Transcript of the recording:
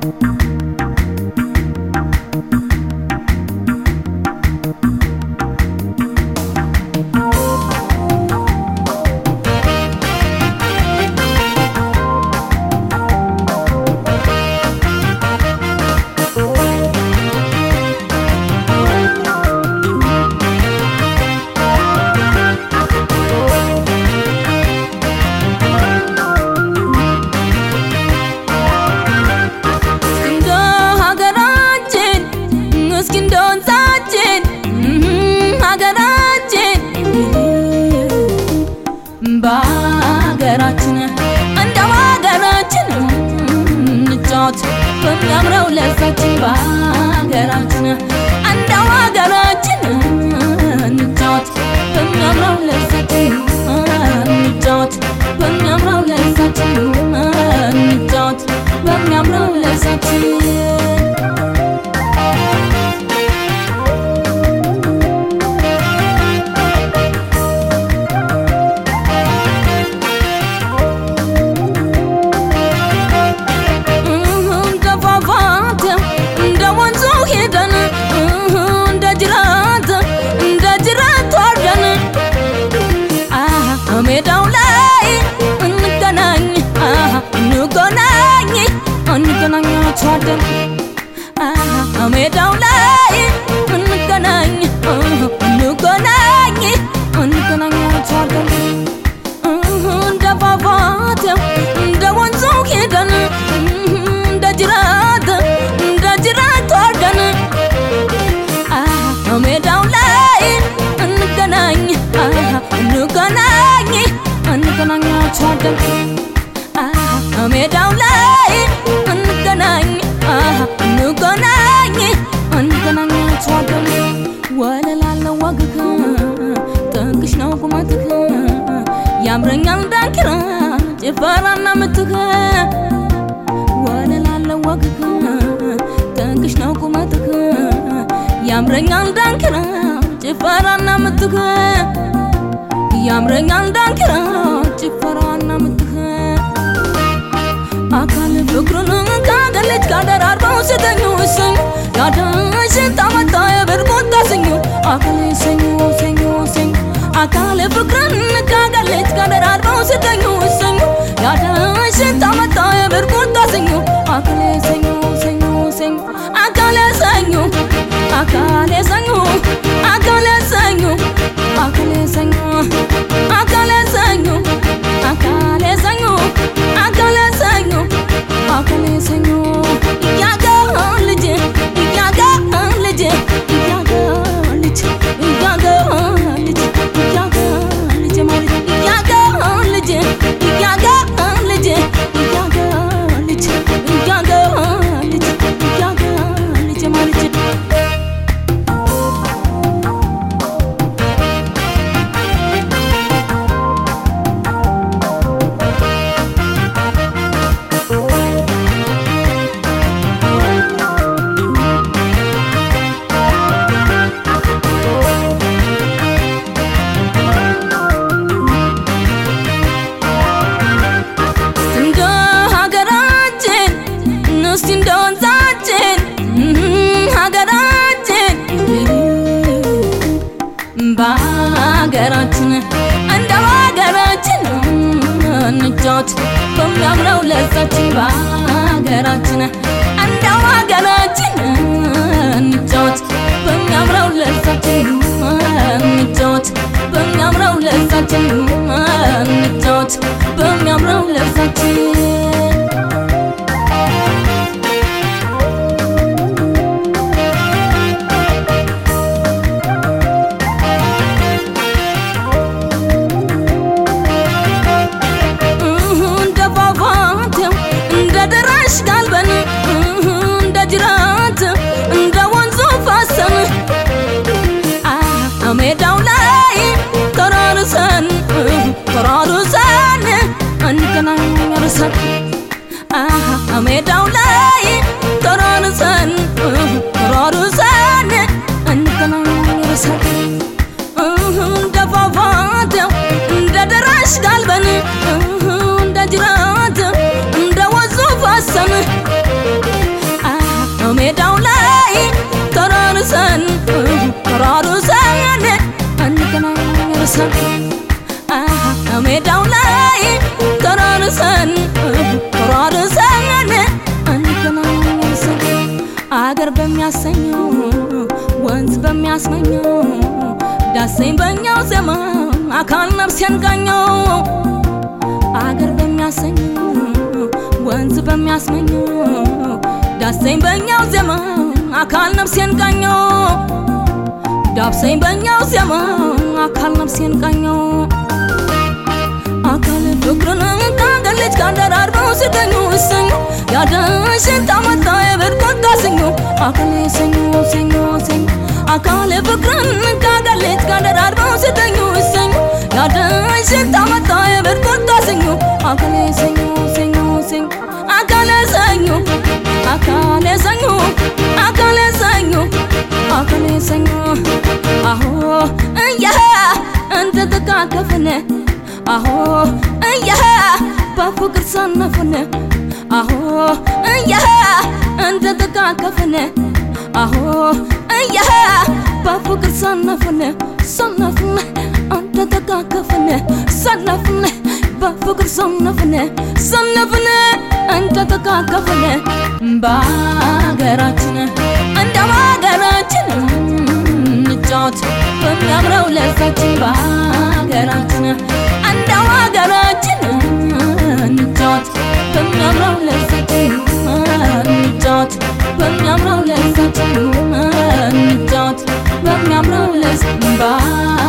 እንደ ሀገራችን እስኪ እንደ ወንዛችን ሀገራችን በሀገራችን እንደ ሀገራችን እንጫወት በሚያምረው ለዛችን በሀገራችን እንደ ሀገራችን እንጫወት በሚያምረው ለዛችን እንጫወት በሚያምረው ለዛችን እንጫወት በሚያምረው ለዛችን እንደ ፏፏቴ እንደ ወንዙ ሄደን እንደ ጅራት እንደ ጅራት ወርደን ሜዳው ላይ እንገናኝ እንገናኝ እንገናኛቸዋለን ሜዳው ላይ እንገናኝ እንገናኝ እንገናኛቸዋለን እንደ ፏፏቴው እንደ ወንዙ ሄደን እንደ ጅራት እንደ ጅራት ወርደን ሜዳው ላይ እንገናኝ እንገናኝ እንገናኛቸዋለን ሜዳው ላይ እንገናኝ እንገናኝ እንገናኛቸዋለን ወለላለው ወግህ ጥንቅሽ ነው ቁመትህ ያምረኛል ዳንኪራ ጭፈራና ምትህ ወለላለው ወግህ ጥንቅሽ ነው ቁመትህ ያምረኛል ዳንኪራ ጭፈራና ምትህ ያምረኛል ዳንኪራ ጭፈራና ምትህ አካል ፍቅሩን ካገለች ካደራርበው ስተኙ እሰኙ ያዳሽን ታመጣ የብርቁት ታሰኙ አካል ሰኙ ሰኙ ሰኙ አካል ፍቅርን ካገለች ካደራርበው ስተኙ እሰኙ ያዳሽን ታመጣ የብርቁት ታሰኙ አካል ሰኙ ሰኙ ሰኙ አካል ሰኙ አካል ሰኙ አካል ሰኙ አካል ሰኙ አካል ሰኙ አካል ሰኙ አካል ሰኞ አካል ሰኞ እያጋ ልጅ እያጋ ልጅ እያጋ ልጅ እያጋ ልጅ እያጋ ልጅ ማለት እያጋ ልጅ እያጋ ልጅ እያጋ ልጅ እያጋ ልጅ እያጋ ልጅ ማለት እንደ ሀገራችን እስቲ እንደ ወንዛችን ሀገራችን በሀገራችን እንደ ሀገራችን እንጫወት በሚያምረው ለዛችን በሀገራችን እንደ ሀገራችን እንጫወት በሚያምረው ለዛችን እንጫወት በሚያምረው ለዛችን እንጫወት በሚያምረው ለዛችን እንደ ፏፏቴው እንደ ደራሽ ጋልበን እንደ ጅራት እንደ ወንዙ ፋሰን ሜዳው ላይ ተራርሰን ተራርሰን እንገናኝ ርሰን ሜዳው ላይ ተራርሰን ተራርሰን እንገናኝ ርሰን እንደ ፏፏቴው እንደ ደራሽ ጋልበን እንደ ጅራት እንደ ወንዙ ፋሰን ይርሰን ሜዳው ላይ ተራርሰን ተራርሰን እንገናኝ ይርሰን አገር በሚያሰኘው ወንዝ በሚያስመኘው ዳሰኝ በኛው ዜማ አካል ነፍሴን ቃኘው አገር በሚያሰኘው ወንዝ በሚያስመኘው ዳሰኝ በኛው ዜማ አካል ነፍሴን ቃኘው ዳብሰኝ በኛው ዜማ አካል ነፍሴን ቃኘው አካል ፍቅርን ከአገር ልጅ ጋር ደራርበው ሲገኙ እሰኙ ያደሽን ታመጣ የብርቆት ካሰኙ አካል ሰኞ ሰኞ ሰኞ አካል ፍቅርን ከአገር ልጅ ጋር ደራርበው ሲገኙ እሰኙ ያደሽን ታመጣ የብርቆት ካሰኙ አካል ሰኞ ሰኞ ሰኞ አካል ሰኞ አካል ሰኞ አካል ሰኞ አካል ሰኞ አሆ እያ እንደ ተቃቀፍን አሆ እያ በፍቅር ሰነፍን አሆ እያ እንደ ተቃቀፍን አሆ እያ በፍቅር ሰነፍን ሰነፍን እንደ ተቃቀፍን ሰነፍን በፍቅር ሰነፍን ሰነፍን እንደ ተቃቀፍን በሀገራችን እንደ ሀገራችን እንጫወት በሚያምረው ለዛችን በሀገራችን እንደ ሀገራችን እንጫወት በሚያምረው ለዛችን እንጫወት በሚያምረው ለዛችን እንጫወት በሚያምረው ለዛችን